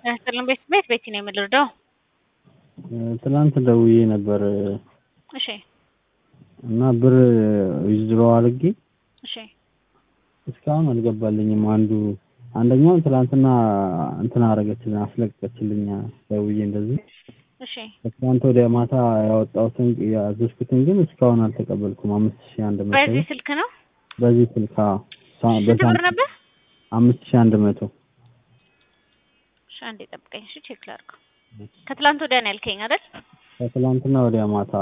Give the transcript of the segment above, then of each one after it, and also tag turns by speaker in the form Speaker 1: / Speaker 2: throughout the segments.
Speaker 1: ያስጥልን ቤት ቤት ቤት ነው የምልርዳው።
Speaker 2: ትናንት ደውዬ ነበር
Speaker 1: እሺ
Speaker 2: እና ብር ዊዝድሮ አድርጌ
Speaker 1: እሺ
Speaker 2: እስካሁን አልገባልኝም። አንዱ አንደኛው ትናንትና እንትን አደረገችልኝ አስለቀቀችልኝ ደውዬ እንደዚህ
Speaker 1: እሺ
Speaker 2: ከትናንት ወዲያ ማታ ያወጣሁትን ያዘዝኩትን ግን እስካሁን አልተቀበልኩም። አምስት ሺህ አንድ መቶ
Speaker 1: በዚህ ስልክ ነው።
Speaker 2: በዚህ ስልክ አዎ። ሳ-
Speaker 1: ስንት ብር
Speaker 2: በሳምንት
Speaker 1: ነበር?
Speaker 2: አምስት ሺህ አንድ መቶ
Speaker 1: እሺ አንዴ ጠብቀኝ። እሺ ቼክ ላድርገው። ከትላንት ወዲያ ነው ያልከኝ አይደል?
Speaker 2: ከትላንትና ወዲያ ማታ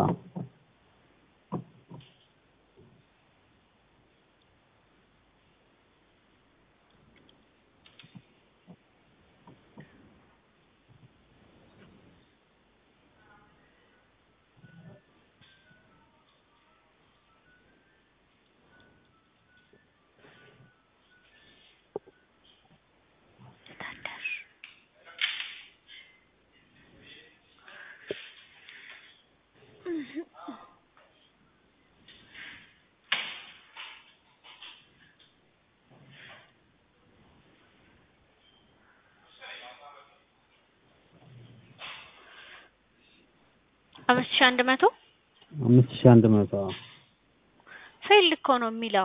Speaker 1: አምስት ሺህ አንድ መቶ
Speaker 2: አምስት ሺህ አንድ መቶ አዎ።
Speaker 1: ፌል እኮ ነው የሚለው።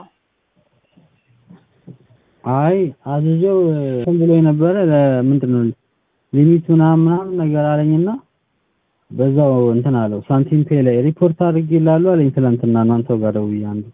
Speaker 2: አይ አዝዤው እንትን ብሎ የነበረ ለምንድን ነው ሊሚት ምናምን ምናምን ነገር አለኝና በዛው እንትን አለው ሳንቲም ፔ ላይ ሪፖርት አድርጌልሃለሁ አለኝ ትናንትና እናንተው ጋር ደውዬ አንዱ